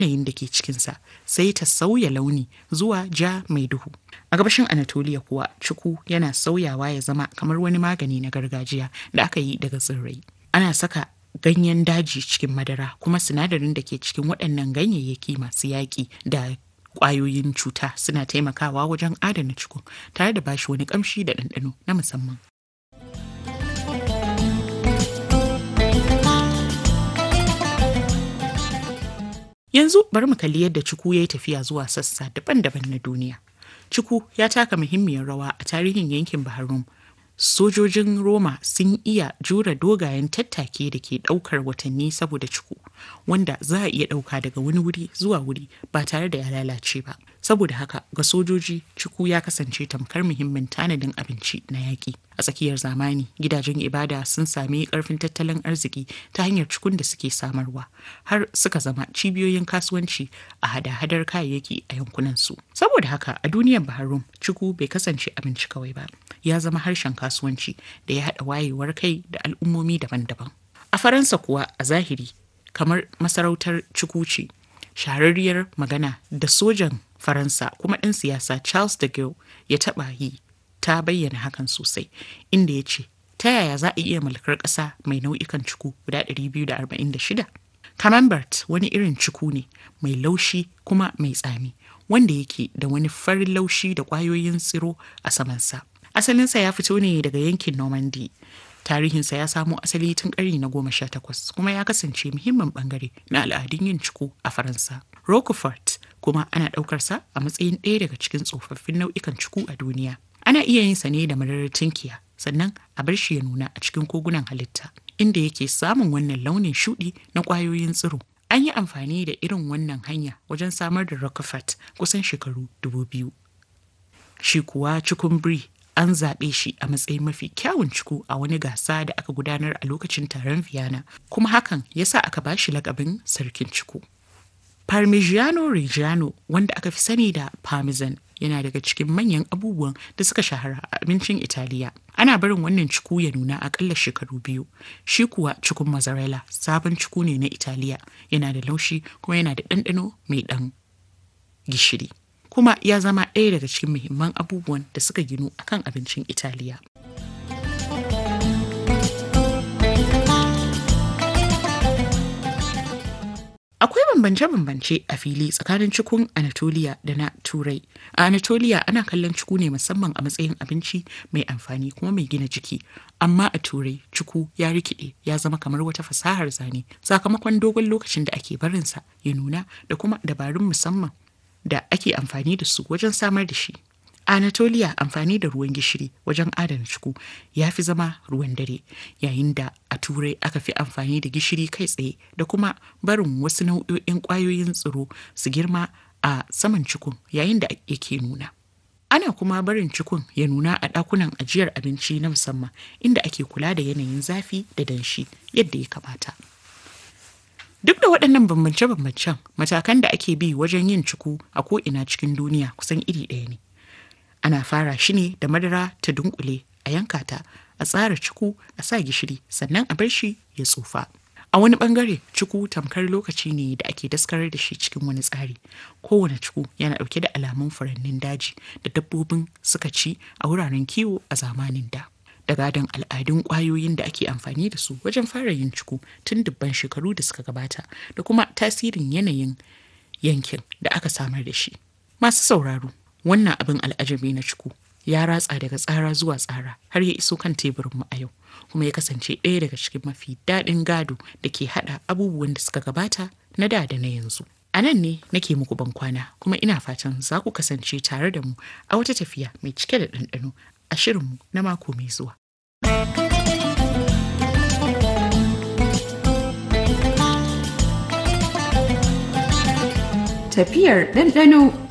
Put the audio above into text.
yanayin da ke cikinsa sai ta sauya launi zuwa ja mai duhu. A gabashin Anatolia kuwa ciku yana sauyawa ya zama kamar wani magani na gargajiya da aka yi daga tsirrai. Ana saka ganyen daji cikin madara kuma sinadarin da ke cikin waɗannan ganyayyaki masu yaƙi da ƙwayoyin cuta suna taimakawa wajen adana ciku tare da bashi wani ƙamshi da ɗanɗano na musamman. Yanzu bari mu kalli yadda ciku ya yi tafiya zuwa sassa daban-daban na duniya. Ciku ya taka muhimmiyar rawa a tarihin yankin Bahrain. Sojojin Roma sun iya jure dogayen tattake da ke ɗaukar watanni saboda ciku, wanda za a iya ɗauka daga wani wuri zuwa wuri ba tare da ya lalace ba. Saboda haka ga sojoji ciku ya kasance tamkar muhimmin tanadin abinci na yaƙi. A tsakiyar zamani, gidajen ibada sun sami ƙarfin tattalin arziki ta hanyar cikun da suke samarwa, har suka zama cibiyoyin kasuwanci a hada-hadar kayayyaki a yankunansu. Saboda haka a duniyar Bahrain, ciku bai kasance abinci kawai ba, ya zama harshen kasuwanci da ya haɗa wayewar kai da al'ummomi daban-daban. A Faransa kuwa a zahiri, kamar masarautar ciku ce, shahararriyar magana da sojan Faransa kuma ɗan siyasa Charles de Gaulle ya taɓa yi ta bayyana hakan sosai inda ya ce ta yaya za a iya mulkar ƙasa mai nau'ikan ciku guda 246 camembert wani irin ciku ne mai laushi kuma mai tsami wanda yake da wani farin laushi da ƙwayoyin tsiro a samansa asalinsa ya fito ne daga yankin normandy tarihinsa ya samo asali tun ƙarni na goma sha takwas kuma ya kasance muhimmin bangare na al'adun yin ciku a faransa roquefort kuma ana ɗaukarsa a matsayin ɗaya daga cikin tsofaffin nau'ikan ciku a duniya ana iya yin sa ne da madarar tinkiya sannan a bar shi ya nuna a cikin kogunan halitta inda yake samun wannan launin shuɗi na ƙwayoyin tsiro an yi amfani da irin wannan hanya wajen samar da roquefort kusan shekaru dubu biyu shi kuwa cikun brie an zaɓe shi a matsayin mafi kyawun ciku a wani gasa da aka gudanar a lokacin taron Vienna, kuma hakan ya sa aka ba shi lakabin sarkin ciku. Parmigiano Reggiano wanda aka fi sani da Parmesan yana daga cikin manyan abubuwan da suka shahara a abincin Italiya. Ana barin wannan ciku ya nuna akalla shekaru biyu. Shi kuwa cikun mozzarella sabon ciku ne na Italiya yana da laushi kuma yana da ɗanɗano mai ɗan gishiri. kuma ya zama ɗaya daga cikin muhimman abubuwan da suka ginu akan abincin Italiya. Akwai bambance-bambance a fili tsakanin cikun Anatolia da na Turai. A Anatolia ana kallon ciku ne musamman a matsayin abinci mai amfani kuma mai gina jiki. Amma a Turai ciku ya rikide ya zama kamar wata fasahar zane sakamakon dogon lokacin da ake barinsa ya nuna da kuma dabarun musamman da ake amfani da su wajen samar da shi. A Anatolia amfani da ruwan gishiri wajen adana ciku ya fi zama ruwan dare yayin da a turai aka fi amfani da gishiri kai tsaye da kuma barin wasu nau'o'in ƙwayoyin tsiro su girma a saman cikun yayin da yake nuna. Ana kuma barin cikun ya nuna a ɗakunan ajiyar abinci na musamman inda ake kula da yanayin zafi da danshi yadda ya kamata. Duk da waɗannan bambance-bambancen matakan da ake bi wajen yin ciku a ko'ina cikin duniya kusan iri ɗaya ne. Ana fara shi ne da madara ta dunkule a yanka ta, a tsara ciku a sa gishiri sannan a bar shi ya tsufa. A wani bangare ciku tamkar lokaci ne da ake daskarar da shi cikin wani tsari. Kowane ciku yana ɗauke da alamun furannin daji da dabbobin suka ci a wuraren kiwo a zamanin da. da gadon al'adun ƙwayoyin da ake amfani da su wajen fara yin ciku tun dubban shekaru da suka gabata da kuma tasirin yanayin yankin da aka samar da shi. Masu sauraro, wannan abin al'ajabi na ciku ya ratsa daga tsara zuwa tsara har ya iso kan teburinmu a yau kuma ya kasance ɗaya daga cikin mafi daɗin gado da ke haɗa abubuwan da suka gabata na da da na yanzu. A nan ne nake muku bankwana kuma ina fatan za ku kasance tare da mu a wata tafiya mai cike da ɗanɗano a shirinmu na mako mai zuwa. Tafiyar ɗanɗano